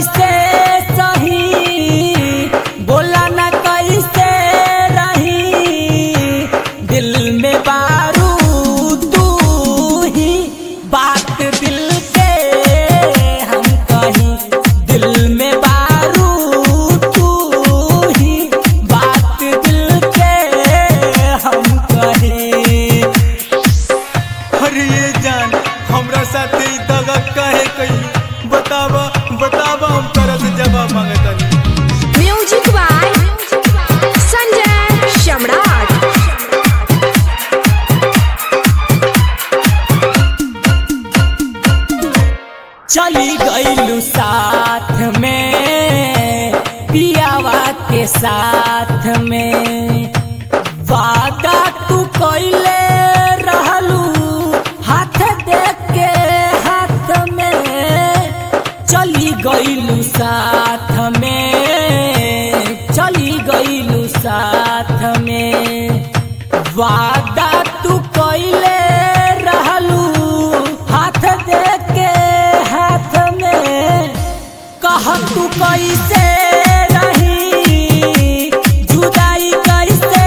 कैसे सही बोला न कैसे रही दिल में बारूद तू ही बात दिल के हम कहीं दिल में बारूद तू ही बात दिल के हम कहीं अरे ये जान हमरा साथे ई दगा काहे कइली बतावा बतावा हम तरह से जवाब मांगतानी म्यूजिक बाय संजय सम्राट चली गईलू साथ में पियावा के साथ में वादा तू कैले रहलू हाथ देख के हाथ में चली गईलू साथ में चली गईलू साथ में वादा तू कैले रहलू हाथ दे के हाथ में कह तू कैसे रही जुदाई कैसे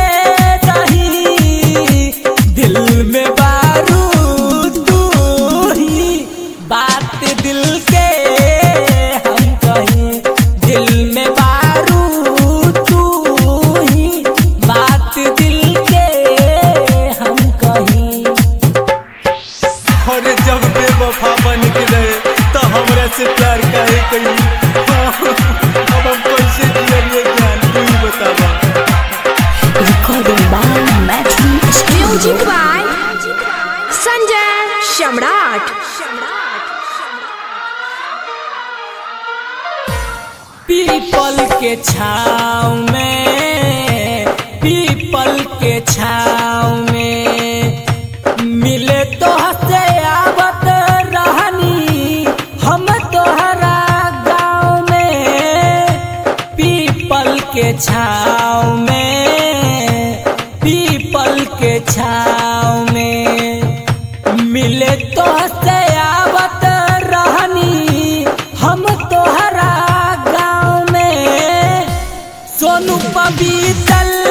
रही दिल में बारूद तू ही बात दिल के हम कहीं दिल में बारूद तू ही बात दिल के हम कहीं अरे जब बेवफा बन के रहे तो हमरा से प्यार काहे कइली अब हम कैसे जियब ये जान तू ही बतावा म्यूजिक बाय संजय सम्राट पीपल के छाव में पीपल के छाव में मिले तो हसे आवत रहनी हम तोहरा गाँव में पीपल के छाव में पीपल के छाव में मिले तो से आवत रहनी हम तोहरा गाँव में सोनू पबीतल